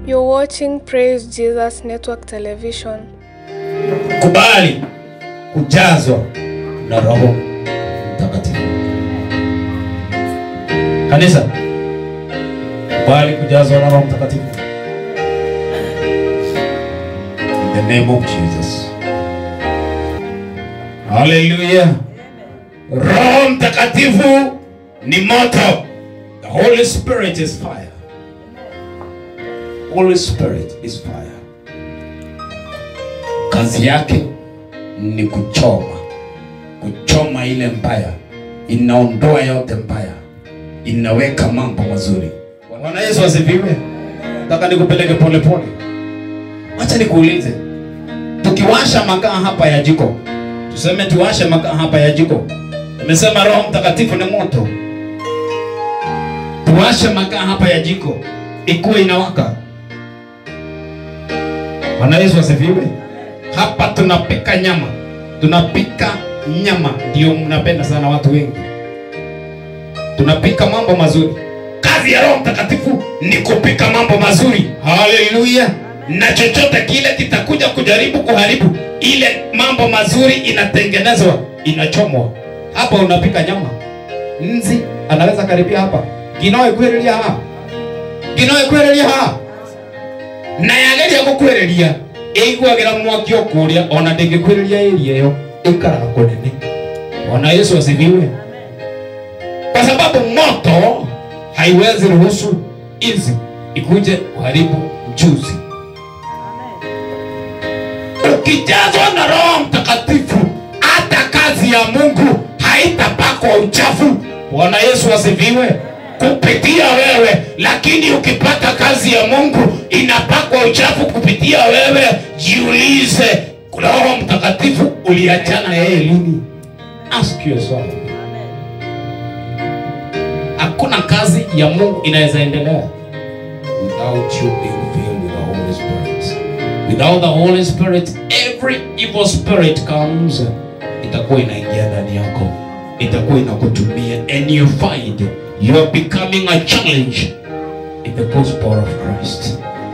You're watching Praise Jesus Network Television. kubali kujazwa na roho mtakatifu kanisa kubali kujazwa na roho mtakatifu in the name of jesus haleluya roho mtakatifu ni moto the holy spirit is fire holy spirit is fire kazi yake ni kuchoma kuchoma ile mbaya inaondoa yote mbaya inaweka mambo mazuri bwana yesu asifiwe nataka nikupeleke polepole wacha nikuulize tukiwasha makaa hapa ya jiko tuseme tuwashe makaa hapa ya jiko nimesema roho mtakatifu ni moto tuwashe makaa hapa ya jiko ikuwe inawaka bwana yesu asifiwe hapa tunapika nyama tunapika nyama ndio mnapenda sana watu wengi tunapika mambo mazuri kazi ya roho mtakatifu ni kupika mambo mazuri haleluya na chochote kile kitakuja kujaribu kuharibu ile mambo mazuri inatengenezwa inachomwa hapa unapika nyama nzi anaweza karibia hapa ginoe kwereria ha ginoe kwereria ha na yageria gukwereria ĩiguagĩra mwaki o kũrĩa ona ndĩngĩkwĩrĩria ĩria ĩyo ĩikaraga kũnene ona yesu asifiwe kwa sababu moto haiwezi ruhusu inzi ikuje kuharibu mchuzi ukijazwa na roho mtakatifu hata kazi ya mungu haitapakwa uchafu bwana yesu asifiwe kupitia wewe lakini ukipata kazi ya mungu inapakwa uchafu kupitia wewe jiulize roho mtakatifu uliachana yeye lini ask yourself hakuna kazi ya mungu inaweza endelea without you being filled with the holy spirit without the holy spirit every evil spirit comes itakuwa inaingia ndani yako itakuwa inakutumia and you find you are becoming a challenge in the gospel of Christ.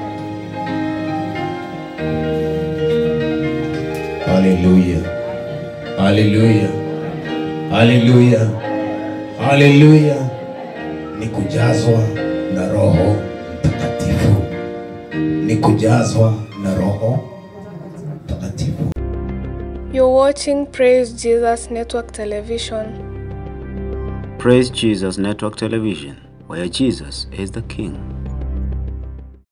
Hallelujah. Hallelujah. Hallelujah. Hallelujah. Ni kujazwa na Roho Mtakatifu. Ni kujazwa na Roho Mtakatifu. You're watching Praise Jesus Network Television. Praise Jesus Network Television, where Jesus is the King.